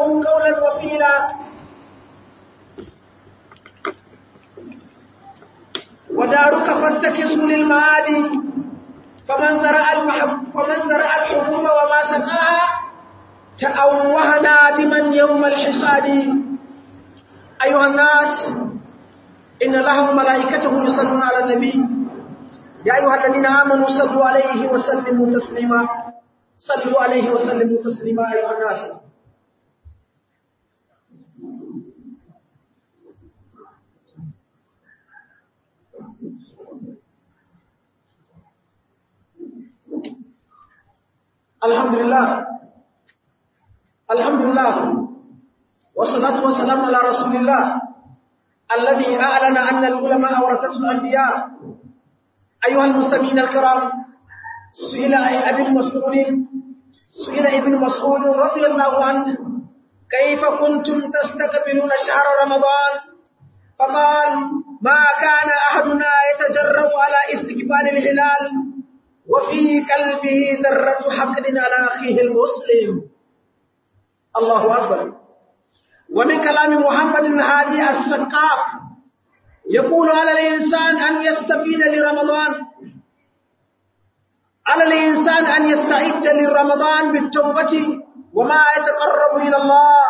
له قولا وفيلا ودارك فاتكس للمعاد فمن زرع المحب فمن زرع الحبوب وما سقاها تأوه نادما يوم الحصاد أيها الناس إن الله وملائكته يصلون على النبي يا أيها الذين آمنوا صلوا عليه وسلموا تسليما صلوا عليه وسلموا تسليما أيها الناس الحمد لله الحمد لله والصلاة والسلام على رسول الله الذي أعلن أن العلماء ورثة الأنبياء أيها المستمعين الكرام سئل ابن مسعود سئل ابن مسعود رضي الله عنه كيف كنتم تستقبلون شهر رمضان فقال ما كان أحدنا يتجرأ على استقبال الهلال وفي قلبه ذرة حقد على أخيه المسلم الله أكبر ومن كلام محمد الهادي السقاف يقول على الإنسان أن يستفيد لرمضان على الإنسان أن يستعد لرمضان بالتوبة وما يتقرب إلى الله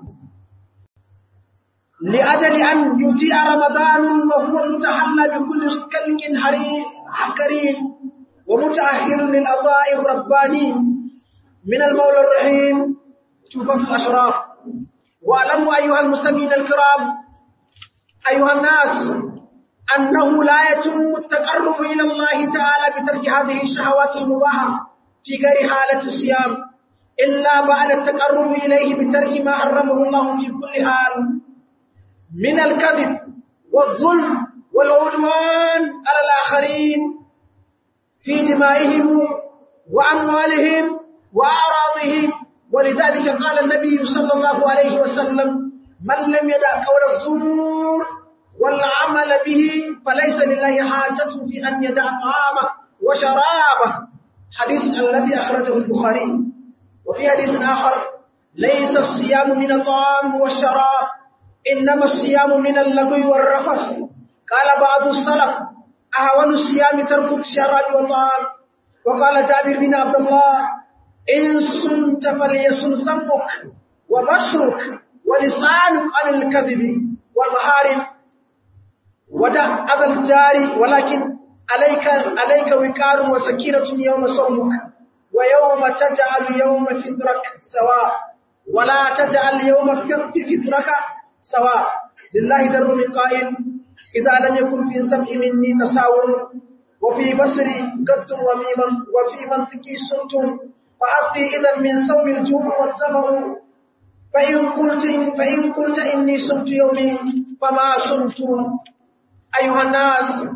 لأجل أن يجيء رمضان وهو متحلى بكل كلك حكريم ومتأخر للأضاء الرباني من المولى الرحيم توبة الأشراف واعلموا أيها المسلمين الكرام أيها الناس أنه لا يتم التقرب إلى الله تعالى بترك هذه الشهوات المباحة في غير حالة الصيام إلا بعد التقرب إليه بترك ما حرمه الله في كل حال من الكذب والظلم والعدوان على الآخرين في دمائهم وأموالهم وأعراضهم ولذلك قال النبي صلى الله عليه وسلم من لم يدع قول الزور والعمل به فليس لله حاجة في أن يدع طعامه وشرابه حديث الذي أخرجه البخاري وفي حديث آخر ليس الصيام من الطعام والشراب إنما الصيام من اللغو والرفث قال بعض السلف أهون الصيام ترك الشراب والطعام وقال جابر بن عبد الله إن صمت فليصم سمك وبشرك ولسانك عن الكذب والمحارم ودع أذى الجار ولكن عليك عليك وقار وسكينة يوم صومك ويوم تجعل يوم فطرك سواء ولا تجعل يوم فطرك سواء لله در من قائل إذا لم يكن في سمع مني تساؤل وفي بصري قد وفي منطقي صمت فأبدي إذا من صوم الجوع والظمأ فإن قلت فإن قلت إني صمت يومي فما صمت أيها الناس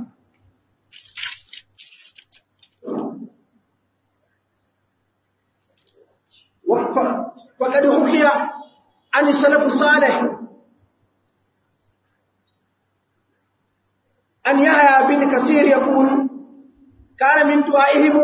وقد حكي عن السلف الصالح أن يحيى بن كثير يقول كان من دعائهم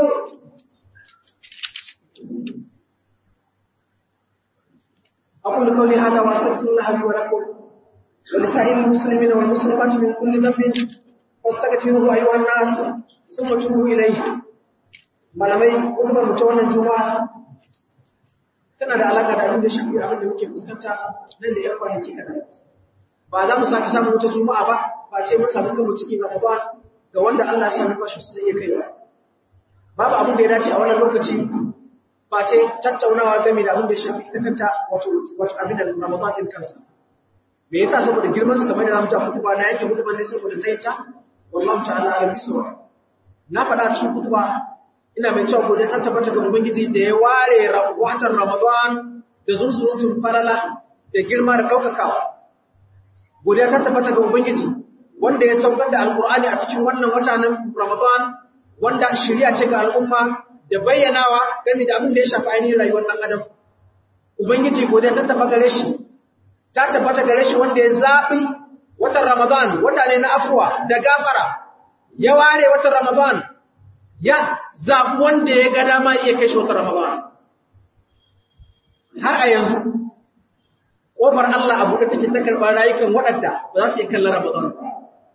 أقول قولي هذا وأستغفر الله لي ولكم ولسائر المسلمين والمسلمات من كل ذنب فاستغفروه أيها الناس ثم توبوا إليه malamai umar mu ta wannan juma'a tana da alaka da abin da shafi abin da muke fuskanta nan da yan kwanaki kaɗan ba za mu sake samun wata juma'a ba ba ce mun samu kanmu cikin ramadan ga wanda Allah ya sami bashi sai ya kai babu abin da ya dace a wannan lokaci ba ce tattaunawa game da abin da shafi ita kanta wato wato abin da ramadan din kansa me yasa saboda girman sa kamar da zamu ta kutuba na yake kutuba ne saboda sai ta wallahi ta'ala alim biswa na faɗa cikin kutuba ina mai cewa godiya ta tabbata ga ubangiji da ya ware watan ramadan da zunzurutun falala da girma da ɗaukakawa godiya ta tabbata ga ubangiji wanda ya saukar da alkur'ani a cikin wannan wata na ramadan wanda shirya ce ga al'umma da bayyanawa game da abin da ya shafi ainihin rayuwar ɗan adam ubangiji godiya ta tabbata gare shi ta tabbata gare shi wanda ya zaɓi watan ramadan wata ne na afuwa da gafara ya ware watan ramadan ya zaɓi wanda ya ga dama iya kai shi wata Ramadan. Har a yanzu, kofar Allah abu da take ta karɓar rayukan waɗanda ba za su yi kallon Ramadan ba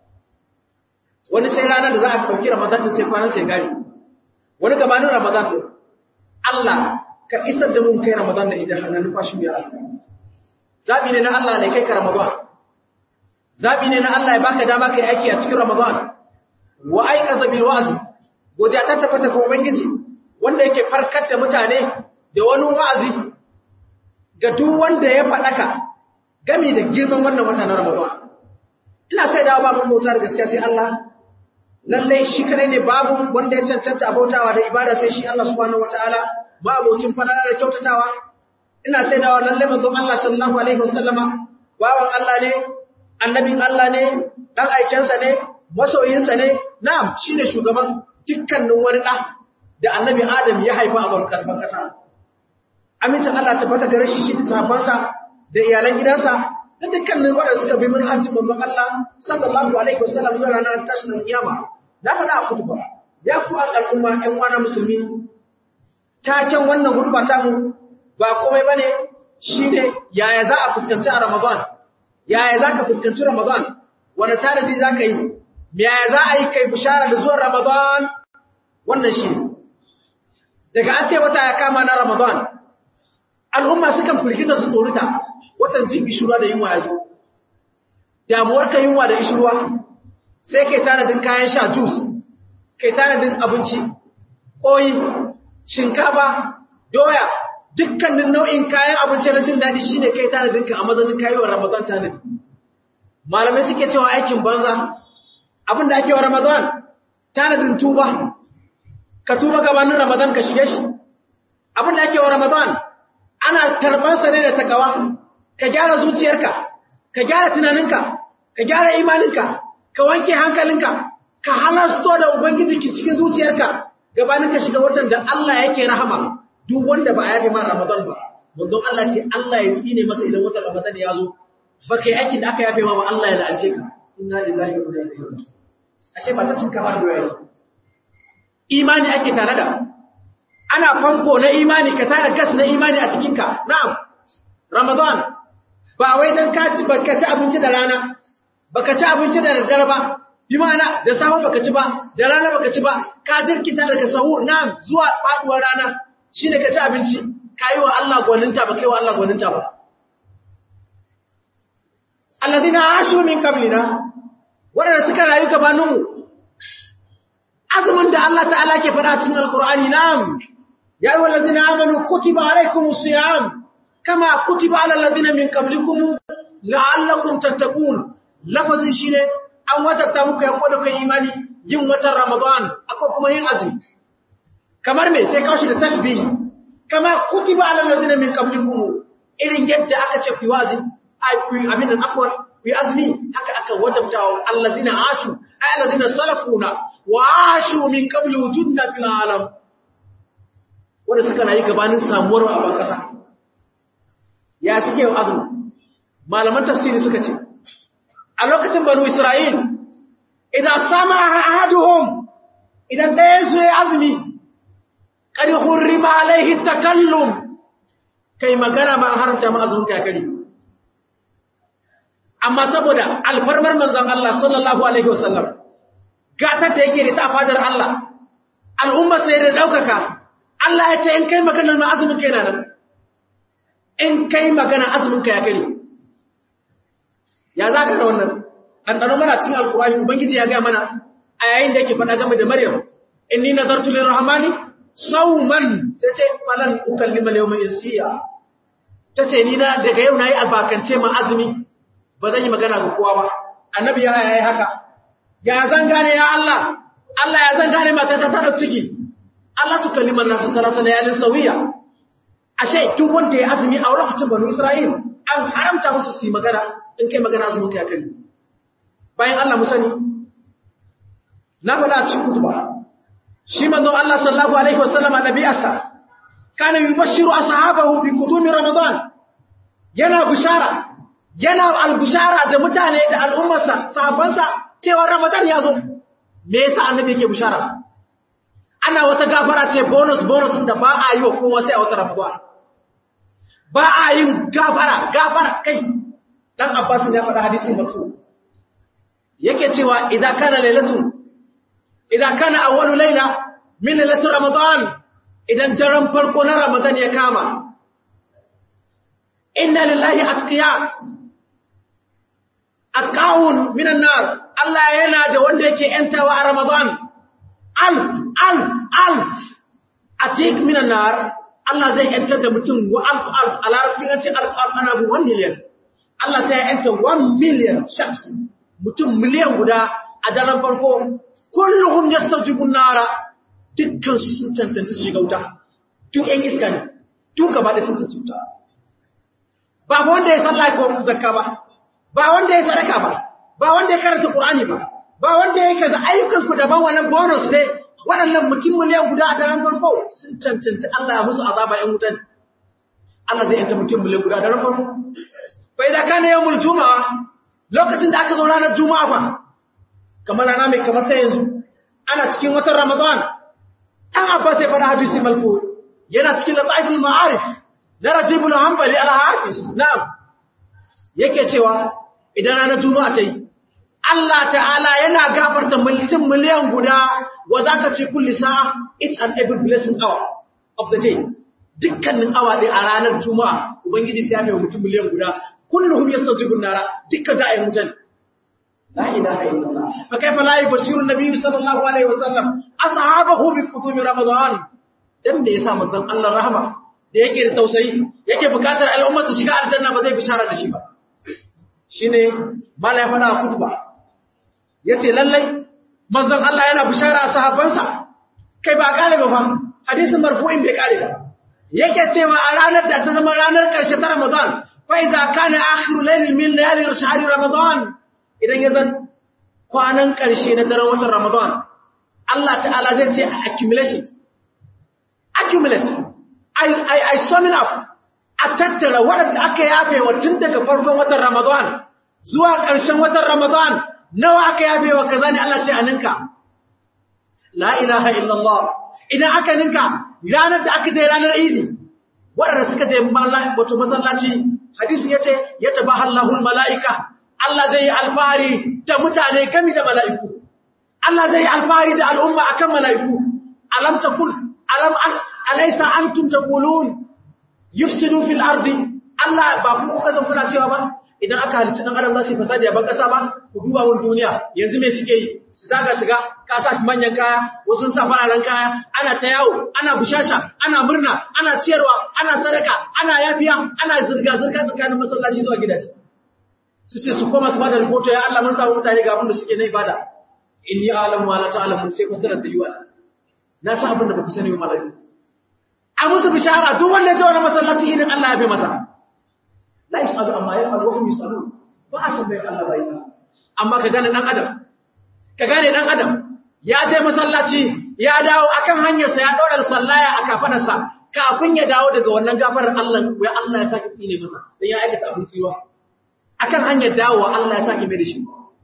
wani sai ranar da za a ɗauki Ramadan din sai kwanan sai gari wani gabanin Ramadan din Allah ka isar da mun kai Ramadan da idan hannun numfashi ya Allah zabi ne na Allah ne kai ka Ramadan zabi ne na Allah ya baka dama kai aiki a cikin Ramadan wa aikaza bil wa'zi godiya ta tabbata ga ubangiji wanda yake farkar da mutane da wani wa'azi ga duk wanda ya faɗaka gami da girman wannan wata na Ramadan ina sai da babu bauta da gaskiya sai Allah lalle shi kadai ne babu wanda ya cancanta abautawa da ibada sai shi Allah subhanahu wataala ba abocin fadala da kyautatawa ina sai da lalle manzon Allah sallallahu alaihi wasallama bawan Allah ne annabin Allah ne dan aikensa ne masoyinsa ne na'am shine shugaban dukkanin wani da da annabi Adam ya haifa a ban kasban kasa amincin Allah tabbata gare shi shi da sahabbansa da iyalan gidansa da dukkanin waɗanda suka bi manhajin manzon Allah sallallahu alaihi wasallam zuwa ranar tashin kiyama na faɗa a kutuba ya ku al'umma ɗan uwana musulmi taken wannan hudba ta mu ba komai bane shine yaya za a fuskanci a Ramadan yaya za ka fuskanci Ramadan wani tanadi za ka yi yaya za a yi kai bishara da zuwan Ramadan wannan shi daga an ce wata ya kama na Ramadan al'umma sukan firgita su tsorita watan jin ishirwa da yunwa ya zo damuwar ka yunwa da ishirwa sai kai tanadin kayan sha jus kai tanadin abinci koyi shinkafa doya dukkanin nau'in kayan abinci na jin daɗi shine kai tanadin ka a mazanin kayan ramadan tanadi malamai suke cewa aikin banza abin da ake wa ramadan tanadin tuba ka tuba gabanin ramadan ka shige shi abin da ake wa ramadan ana tarbansa ne da takawa ka gyara zuciyarka ka gyara tunaninka ka gyara imaninka ka wanke hankalinka ka halasto da ubangijinki cikin zuciyarka gabanin ka shiga watan da Allah yake rahama duk wanda ba a yafe ma Ramadan ba manzon Allah ce Allah ya tsine masa idan watan Ramadan ya zo ba kai aikin da aka yafe ma ba Allah ya la'ance ka inna lillahi wa inna ilaihi raji'un ashe ba ta cinka ba da yayi imani ake tare da ana famfo na imani ka tara gas na imani a cikinka na'am Ramadan ba wai dan ka ci baka ci abinci da rana baka ci abinci da daddare ba bi ma'ana da safe baka ci ba da rana baka ci ba ka jirkita daga sahur na'am zuwa faduwar rana shine ka ci abinci kai wa Allah gwaninta ba kai wa Allah gwaninta ba alladina ashu min qablina wadanda suka rayu gabaninmu azumin da Allah ta'ala ke faɗa cikin alqur'ani na'am ya ayyuhal ladzina amanu kutiba alaykumus siyam kama kutiba alal ladzina min qablikum la'allakum tattaqun lafazin shine an wajabta muku yanko da kai imani yin watan ramadan akwai kuma yin azumi kamar me sai kawo shi da tashbihi kama kutiba alal ladzina min qablikum irin yadda aka ce ku yi wazi ai ku yi abin afwan ku yi azumi haka aka wajabta wa allazina ashu ay allazina salafuna wa ashu min qabli wujudna fil alam wanda suka rayu gabanin samuwar a ban kasa ya suke yin azumi malaman tafsiri suka ce a lokacin banu isra'il idan sama ahaduhum idan ɗaya su yi azumi ƙari hurrima alaihi takallum kai magana ma haramta ma azumin kakari amma saboda alfarmar manzon Allah sallallahu alaihi wasallam gatar da yake da ta fadar Allah al'umma sai da daukaka Allah ya ce in kai magana ma azumin kai nan in kai magana azumin ka ya kare ya za ka da wannan ɗanɗano mana cikin alkurani ubangiji ya gaya mana a yayin da yake faɗa game da maryam inni nazartu lirrahmani sauman sai ce falan ukallima yawma insiya tace ni na daga yau nayi albakance ma azumi ba zan yi magana ga kowa ba annabi ya yayi haka ya zan gane ya Allah Allah ya zan gane mata ta tada ciki Allah tukallima nasu salasa layalin sawiya ashe duk wanda ya azumi a lokacin banu Isra'il an haramta musu su yi magana in kai magana azumin ka ya kare bayan Allah mu sani na faɗa a cikin kutuba shi manzo Allah sallallahu alaihi wasallam nabiyarsa kana yubashiru ashabahu bi qudumi ramadan yana bishara yana albushara da mutane da al'ummarsa sahabbansa cewa ramadan ya zo me yasa annabi yake bishara ana wata gafara ce bonus bonus da ba a yi wa kowa sai a wata ramadan ba a yin gafara gafara kai dan Abbas ne ya faɗa hadisin marfu yake cewa idan kana lailatu idan kana awwalu laila min lailati ramadan idan daren farko na ramadan ya kama inna lillahi atqiya atqaun minan nar Allah yana da wanda yake yantawa a ramadan alf alf alf atik minan nar Allah zai yantar da mutum wa alf alf a larabcin an ce alf alf ana bu 1 million Allah sai ya yanta 1 million shaks mutum miliyan guda a daren farko kulluhum yastajibun nara dukkan su sun cancanta su shiga wuta duk ɗan iska ne duk gaba da sun cancanta ba wanda ya sallah ko zakka ba ba wanda ya sadaka ba ba wanda ya karanta qur'ani ba ba wanda ya kaza ayyukan ku daban wannan bonus ne waɗannan mutum miliyan guda a daren farko sun cancanta Allah ya musu azaba ɗan wutan Allah zai yanta mutum miliyan guda a daren farko fa idan kana yawmul juma'a lokacin da aka zo ranar juma'a fa kamar rana mai kamar ta yanzu ana cikin watan ramadan an abbas ya faɗa hadisi malfu yana cikin lataiful ma'arif na rajibul hanbali al-hafiz na'am yake cewa idan ranar juma'a ta yi Allah ta'ala yana gafarta mutum miliyan guda wa zaka fi kulli sa'a each and every blessing hour of the day dukkanin awa ɗaya a ranar juma'a ubangiji sai ya mai mutum miliyan guda kulluhum yastajibun nara dukkan da ayyukan mutane la ilaha illallah fa kaifa la yubashiru an-nabiy sallallahu alaihi wasallam ashabahu bi kutumi ramadan dan me yasa manzon Allah rahama da yake da tausayi yake bukatar al'ummar su shiga aljanna ba zai bishara da shi ba shine malai fada kutuba yace lallai manzon Allah yana bishara a sahabbansa kai ba kare ba fa hadisin marfu'in bai kare ba yake cewa a ranar da ta zama ranar karshe ta ramadan فإذا كان آخر ليل من ليالي شهر رمضان idan ya zan kwanan ƙarshe na daren watan Ramadan Allah ta'ala zai ce accumulation accumulate I I I summing up a tattara waɗanda aka yafe wa tun daga farkon watan Ramadan zuwa ƙarshen watan Ramadan nawa aka yafe wa kaza ne Allah ce a ninka la ilaha illallah idan aka ninka ranar da aka je ranar Idi waɗanda suka je wato masallaci hadisi yace yatabaha Allahul malaika Allah zai yi alfahari da mutane kami da mala'iku Allah zai yi alfahari da al'umma akan mala'iku alam takul alam alaysa antum taqulun yufsidu fil ardi Allah ba ku kuka zan kuna cewa ba idan aka halicci dan adam za su fasadi a ban kasa ba ku duba mun duniya yanzu me suke yi su daga siga ka sa manyan kaya wasu sa fararen kaya ana ta yawo ana bushasha ana murna ana ciyarwa ana sadaka ana yafiya ana zirga zirga tsakanin masallaci zuwa gidaje su ce su koma su bada rahoto ya Allah mun samu mutane ga abin da suke na ibada inni a'lamu wa la ta'lamun sai fasara ta yiwa na san abin da ba ku sani ba malaka a musu bishara duk wanda ya zo na masallaci idan Allah ya bi masa la yusalu amma ya faru wahum yusalu ba a tambayar Allah bai amma ka gane dan adam ka gane dan adam ya je masallaci ya dawo akan hanyarsa ya daura sallaya a kafadarsa kafin ya dawo daga wannan gafarar Allah ya Allah ya saki tsine masa dan ya aikata abin tsiwa akan hanyar dawowa Allah ya saki mai da shi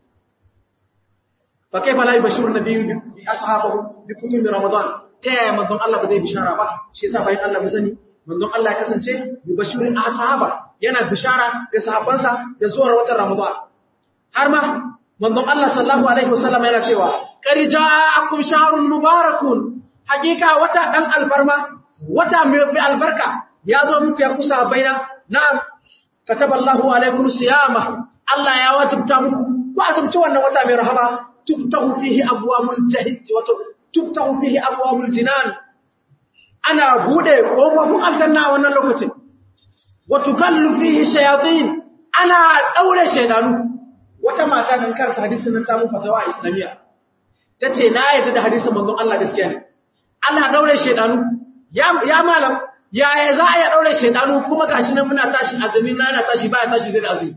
fa kaifa la yubashiru nabiyyu bi ashabihi bi kutumi ramadan ta yaya manzon Allah ba zai bishara ba shi yasa bayan Allah mu sani manzon Allah ya kasance yubashirin ashaba yana bishara ga sahabbansa da zuwar watan Ramadan har ma manzon Allah sallallahu alaihi wasallam yana cewa qad ja'akum shahrun mubarakun hakika wata dan alfarma wata mai albarka ya zo muku ya kusa baina na'am kataballahu alaikum siyama Allah ya wajibta muku ku azumci wannan wata mai rahama tuftahu fihi abwabul jahid wa tuftahu fihi abwabul jinan ana bude kofofin aljanna a wannan lokacin watukallu fihi shayatin ana daure shaydanu wata mata dan karanta hadisin nan ta mun fatawa a islamiya tace na yadda da hadisin manzon Allah gaskiya ne ana daure shaydanu ya ya malam yaya za a ya daure shaydanu kuma gashi nan muna tashi azumi na yana tashi baya tashi zai da azumi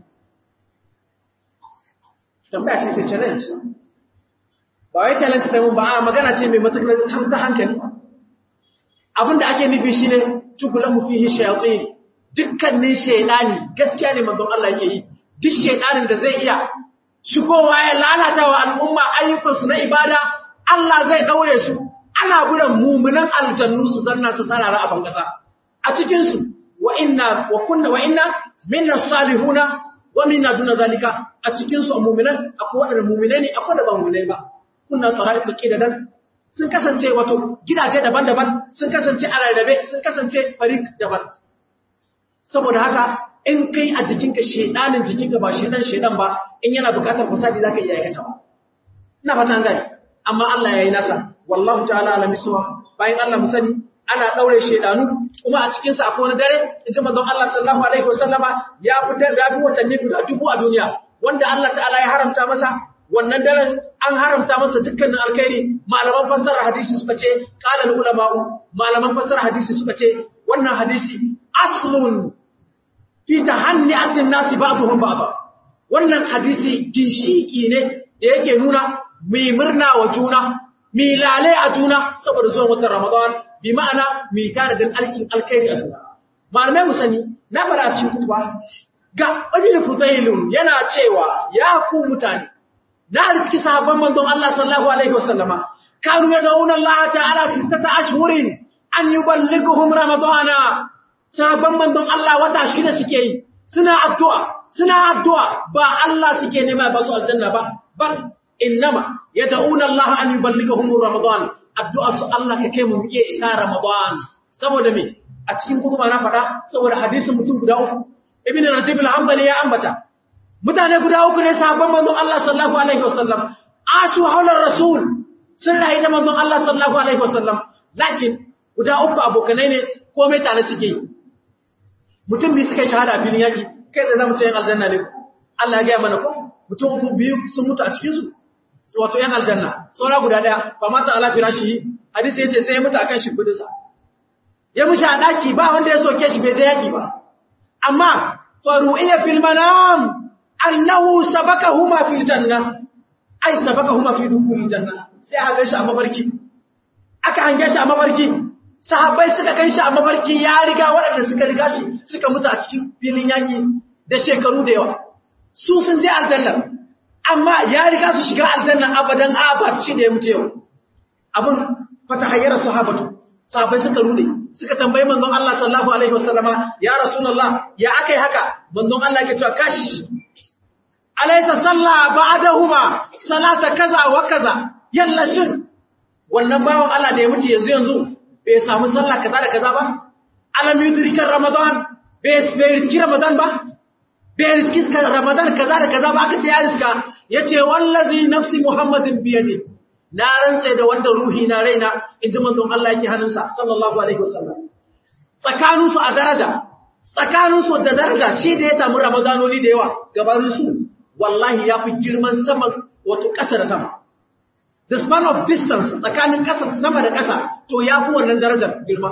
tambaya ce sai challenge ba wai challenge da mun ba a magana ce mai matakar ta hankali abinda ake nufi shine tukulahu fihi shayatin dukkanin shaidani gaskiya ne manzon Allah yake yi duk shaidanin da zai iya shigowa ya lalata wa al'umma ayyukansu na ibada Allah zai daure su ana gudan mumunan aljannu su zanna su sarara a bangasa a cikin su wa inna wa kunna wa inna minna salihuna wa minna duna zalika a cikin su mu'minan akwai wadanda mu'mine ne akwai da ba mu'mine ba kunna tara'iqu qidadan sun kasance wato gidaje daban-daban sun kasance a rarrabe sun kasance farik daban saboda haka in kai a jikinka shedanin jikinka ba shedan shedan ba in yana bukatar fasadi zaka iya aikata ba ina fata an gani amma Allah yayi nasa wallahu ta'ala ala miswa bayan Allah mu sani ana daure shedanu kuma a cikin sa akwai wani dare inji manzon Allah sallallahu alaihi wasallama ya fitar da watanni guda dubu a duniya wanda Allah ta'ala ya haramta masa wannan daren an haramta masa dukkanin alkhairi malaman fassara hadisi suka ce qala ulama malaman fassara hadisi suka ce wannan hadisi aslun fi tahanni'atin nasi ba'dhum ba'd wannan hadisi ginshiki ne da yake nuna mai murna wa juna mai lale a juna saboda zuwan watan Ramadan bi ma'ana mai tanadin alkin alkhairi a juna malamai mu sani na fara cikin kutuba ga wani fudailun yana cewa ya ku mutane na riski sahabban manzon Allah sallallahu alaihi wasallama kanu yad'una Allah ta'ala sittata ashhurin an yuballighuhum ramadana sahabban manzon Allah wata shida suke yi suna addu'a suna addu'a ba Allah suke nema ba su aljanna ba bal innama yad'una Allah an yuballighuhum ramadan addu'a su Allah ka kai mu iya isa ramadan saboda me a cikin guduma na fada saboda hadisin mutum guda uku ibn rajab al-hanbali ya ambata mutane guda uku ne sahabban manzon Allah sallallahu alaihi wasallam asu haular rasul sun rayu da manzon Allah sallallahu alaihi wasallam lakin guda uku abokanai ne komai tare suke yi mutum biyu suka shahada a filin yaki kai da zamu ce yan aljanna ne Allah ya gaya mana ko mutum uku biyu sun mutu a cikin su wato yan aljanna saura guda daya ba mata ala firashi hadisi yace sai ya mutu akan shimfidin sa ya mushi a daki ba wanda ya soke shi bai je yaki ba amma faru'iya fil manam annahu sabakahuma fil janna ai sabakahuma fi dukhulil janna sai aka ganshi a mafarki aka hange shi a mafarki sahabbai suka kai shi a mafarki ya riga waɗanda suka riga shi suka mutu a cikin filin yaki da shekaru da yawa su sun je aljanna amma ya riga su shiga aljanna abadan abad shi da ya mutu yau abin fatahayyar sahabatu sahabbai suka rude suka tambayi manzon Allah sallallahu alaihi wasallama ya rasulullah ya akai haka manzon Allah ke cewa kashi alaysa salla ba'dahuma salata kaza wa kaza yalla shin wannan bawan Allah da ya mutu yanzu yanzu bai samu sallah kaza da kaza ba alam yudrikar ramadan bai bai riski ramadan ba bai riski ramadan kaza da kaza ba aka ce ya riska yace wallazi nafsi muhammadin biyadi na rantsa da wanda ruhi na raina inji manzon Allah yake hannunsa sallallahu alaihi wasallam tsakanin su a daraja tsakanin su da daraja shi da ya samu ramadanoni da yawa gabanin su wallahi yafi girman sama wato ƙasa da sama the span of distance tsakanin ƙasa sama da ƙasa to ya fi wannan darajar girma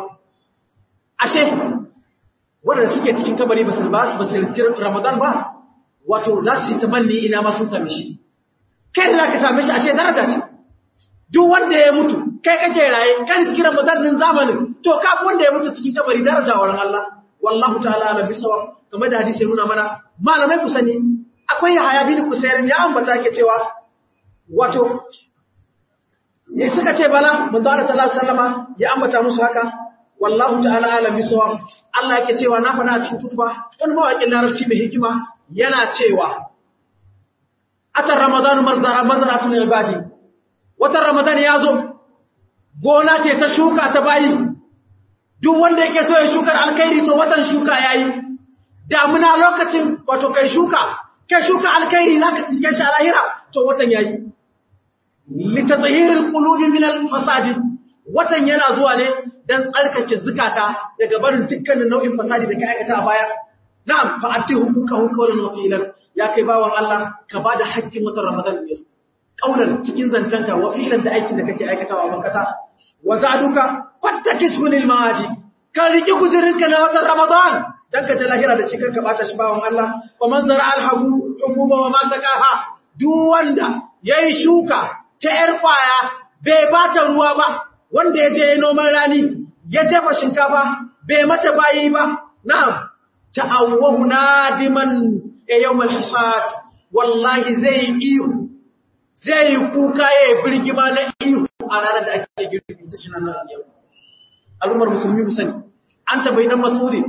ashe waɗanda suke cikin kabari ba su ba su riski ramadan ba wato za su yi tamanni ina ma sun same shi kai da za ka same shi ashe daraja ce duk wanda ya mutu kai kake raye kan riski ramadan din zamanin to ka wanda ya mutu cikin kabari daraja wurin Allah wallahu ta'ala ala bisawa kamar da hadisi ya nuna mana malamai ku sani akwai Yahaya bin Kusairin ya ambata ke cewa wato ne suka ce bala manzo Allah sallallahu alaihi wasallama ya ambata musu haka wallahu ta'ala alam bisawab Allah yake cewa na fada a cikin kutuba wani mawaƙin larabci mai hikima yana cewa atar ramadan marzara mazratun ibadi watan ramadan ya zo gona ce ta shuka ta bayi duk wanda yake so ya shukar alkhairi to watan shuka yayi damuna lokacin wato kai shuka kai shuka alkhairi zaka tsinke shi a lahira to watan yayi litatahiril qulubi min al-fasadi watan yana zuwa ne dan tsarkake zukata daga barin dukkanin nau'in fasadi da ka aikata a baya na'am fa atti hukukahu qawlan wa fi'lan ya kai bawan Allah ka bada haƙƙin watan Ramadan ne qawlan cikin zancanka wa fi'lan da aikin da kake aikatawa a ban kasa wa zaduka fattakisu lil maadi ka riki gujirinka na watan Ramadan dan ka ta lahira da cikar ka bata shi bawan Allah wa man zara alhabu hukuba wa ma sakaha duk wanda yayi shuka ta ‘yar ƙwaya bai ba ta ruwa ba, wanda ya je noman rani, ya jefa shinkafa, bai mata bayi ba, na ta'awwahu nadiman ya yau malhisat, wallahi zai yi ihu, zai yi kuka ya yi birgima na ihu a ranar da ake girbi ta shi nan yau. Al'ummar musulmi mu sani, an tabbai dan masudi,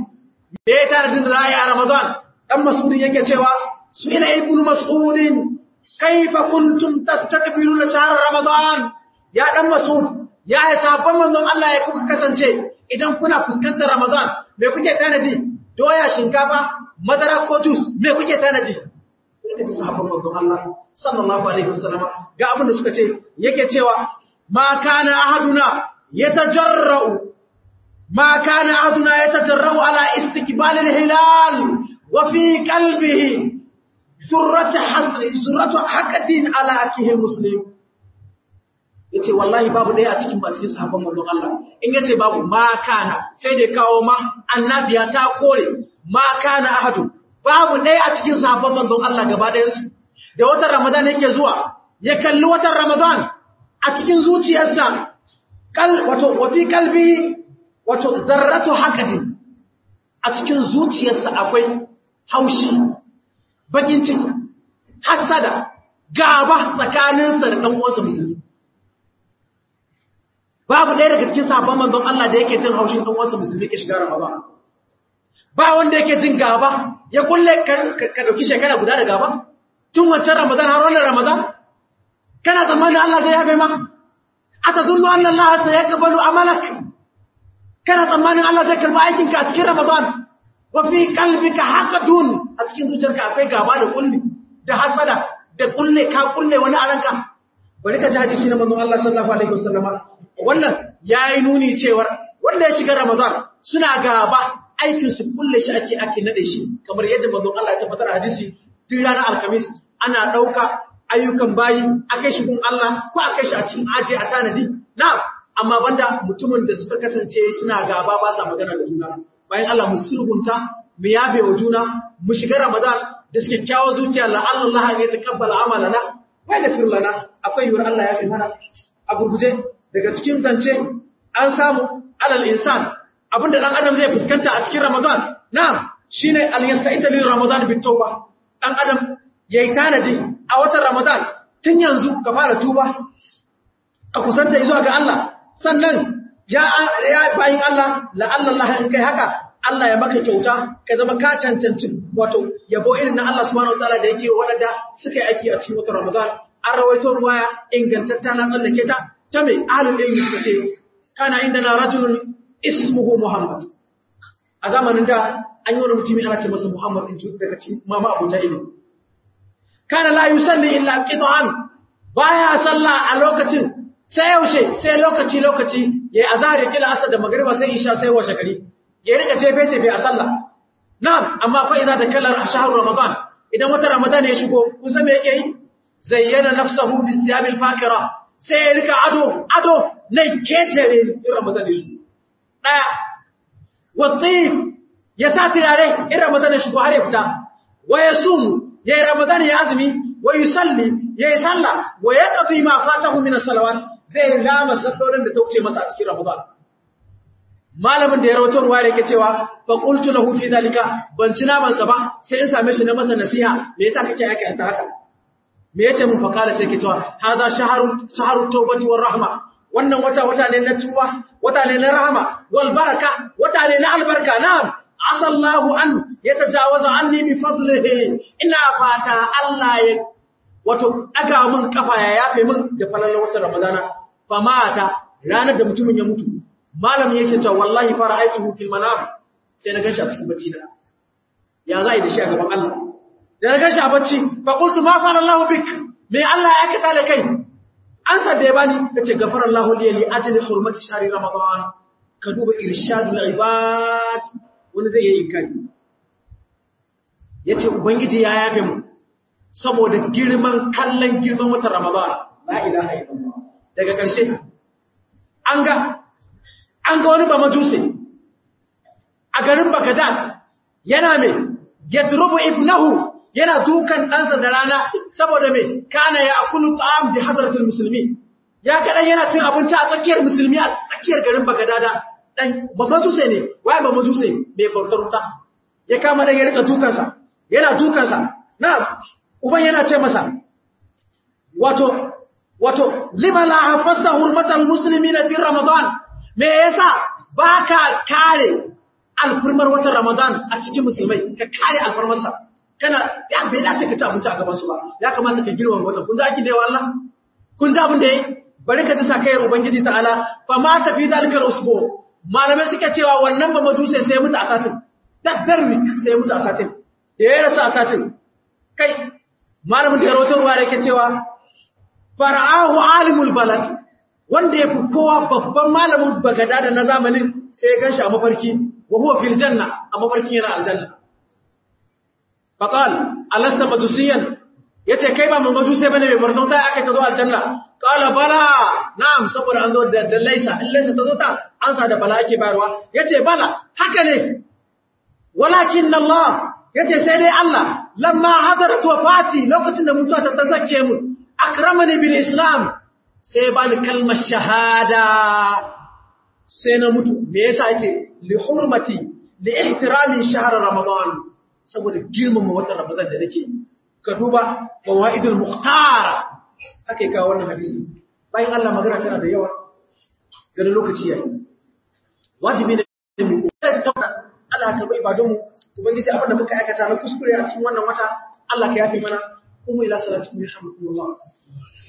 me ya tanadin da za a yi a Ramadan dan Mas'udin yake cewa su ila ibn Mas'udin kaifa kuntum tastakbiruna shahr Ramadan ya dan Mas'ud ya yi sabon manzon Allah ya kuka kasance idan kuna fuskantar Ramadan me kuke tanadi doya shinkafa madara ko juice me kuke tanadi kuka ji sahabban manzon Allah sallallahu alaihi wasallam ga abin da suka ce yake cewa ma kana ahaduna yatajarra'u ما كان أحدنا يتجرأ على استقبال الهلال وفي قلبه سرة حسر سرة حقد على أكيه مسلم yace wallahi babu ɗaya a cikin ba cikin sahabban manzon Allah in yace babu ma kana sai dai kawo ma annabiya ta kore ma kana ahadu babu ɗaya a cikin sahabban manzon Allah gaba ɗayan su da watan Ramadan yake zuwa ya kalli watan Ramadan a cikin zuciyarsa kal wato wa fi qalbi wato zarratu hakadin a cikin zuciyarsa akwai haushi bakin ciki hasada gaba tsakaninsa da ɗan uwansa musulmi babu ɗaya daga cikin sabon manzon Allah da yake jin haushin ɗan uwansa musulmi ke shiga Ramadan ba wanda yake jin gaba ya kulle ka dauki shekara guda da gaba tun wancan Ramadan har wannan Ramadan kana tsammanin Allah zai yabe ma atazunnu anna Allah sayaqbalu amalak kana tsammanin Allah zai karba aikinka a cikin Ramadan wa fi qalbika haqadun a cikin zuciyarka akwai gaba da kulli da hasada da kulle ka kulle wani a ranka bari ka ji hadisi na manzon Allah sallallahu alaihi wasallama wannan yayi nuni cewar wanda ya shiga Ramadan suna gaba aikin su kulle shi ake ake nade shi kamar yadda manzon Allah ya tabbatar a hadisi tun ranar alkamis ana dauka ayyukan bayi akai shi gun Allah ko akai shi a cikin aje a tanadi na'am amma banda mutumin da suka kasance suna gaba ba sa magana da juna bayan Allah mu sulhunta mu yabe wa juna mu shiga Ramadan da suke kyawo zuciya la Allah ya takabbala amalana wa yaghfir lana akwai yur Allah ya fi mana a gurguje daga cikin zance an samu alal insan abinda dan adam zai fuskanta a cikin Ramadan na'am shine al yasta'ida lil Ramadan bit tauba dan adam yayi tanadi a watan Ramadan tun yanzu ka fara tuba ka kusanta zuwa ga Allah sannan ya ya bayin Allah la'alla Allah in kai haka Allah ya maka kyauta ka zama ka cancanci wato yabo irin na Allah subhanahu wataala da yake wadanda suka yi aiki a cikin watan Ramadan an rawaito ruwaya ingantatta na tsallake ta ta mai ahlul ilmi suka ce kana inda na rajulun ismuhu Muhammad a zamanin da an yi wani mutumi ana ce masa Muhammad in daga cikin mama abuja ilmi kana la yusalli illa qit'an baya sallah a lokacin sai yaushe sai lokaci lokaci yayi azhar ya kila asar da magriba sai isha sai washe gari ya rika jefe jefe a sallah na'am amma fa idza takallar shahru ramadan idan wata ramadan ya shigo kun san me yake yi zayyana nafsahu bisiyabil fakira sai ya rika ado ado na ketere in ramadan ya shigo daya watib ya sa turare in ramadan ya shigo har ya fita wa yasum yayi ramadan ya azumi wa yusalli yayi sallah wa yaqdi ma fatahu min as-salawat zai rama sallolin da ta wuce masa a cikin ramadan malamin da ya rawaito ruwa yake cewa fa qultu lahu fi zalika ban ci naman sa ba sai in same shi na masa nasiha me yasa kake yake ta haka me yace mun fakala sai ke cewa hadha shaharu shaharu tawbati war rahma wannan wata wata ne na tuba wata ne na rahama wal baraka wata ne na albarka na'am asallahu an yatajawaza anni bi fadlihi ina fata Allah ya wato daga mun kafa ya yafe mun da falalar watan ramadana fa mata ranar da mutumin ya mutu malamin yake cewa wallahi fara aituhu fil manam sai na ganshi a cikin bacci na ya zai da shi a gaban Allah da na ganshi a bacci fa qultu ma fara Allah bik me Allah ya kita da kai an sa da ya bani kace gafara Allah li li ajli hurmati shahri ramadan ka duba irshadul ibad wani zai yi inkari yace ubangiji ya yafe mu saboda girman kallon girman watan ramadan la ilaha illallah daga ƙarshe an ga an ga wani ba majuse a garin Baghdad yana mai yadrubu ibnahu yana dukan ɗansa da rana saboda mai kana ya akulu ta'am bi hadratul musulmi ya kadan yana cin abinci a tsakiyar musulmi a tsakiyar garin Baghdad dan ba majuse ne wai ba majuse bai bautar wuta ya kama da ya rika dukansa yana dukansa na uban yana ce masa wato wato lima la hafasta hurmatal muslimina fi ramadan me yasa baka kare alfarmar watan Ramadan a cikin musulmai ka kare alfarmarsa kana ya bai dace ka ci abinci a gaban su ba ya kamata ka girma watan kun ji ake da yawa Allah kun ji abin da yayi bari ka ji sakayar ubangiji ta'ala fa ma tafi dalikal usbu malamai suke cewa wannan ba majuse sai mutu a satin daddar week sai mutu a satin da ya rasu a satin kai malamin da ya rawatar ruwa da yake cewa fara'ahu alimul balad wanda ya fi kowa babban malamin bagada da na zamanin sai ya ganshi a mafarki wa huwa fil janna a mafarkin yana aljanna faqal alasta majusiyan yace kai ba mun majusai bane mai barzauta aka ka zo aljanna qala bala na'am saboda an zo da da laisa in laisa ta zo ta an sa da bala ake bayarwa yace bala haka ne walakin Allah yace sai dai Allah lamma hadarat wafati lokacin da mutuwa ta tazake mu akramani bil islam sai ba ni kalmar shahada sai na mutu me yasa yace li hurmati li ihtirami shahr ramadan saboda girmama watan ramadan da nake ka duba fawaidul mukhtar akai kawo wannan hadisi bayan Allah magana tana da yawa ga lokaci yayi wajibi ne mu tabbata Allah ka bai ibadun mu ubangiji abin da muka aikata na kuskure a cikin wannan wata Allah ka yafe mana kuma ila salatu alhamdulillah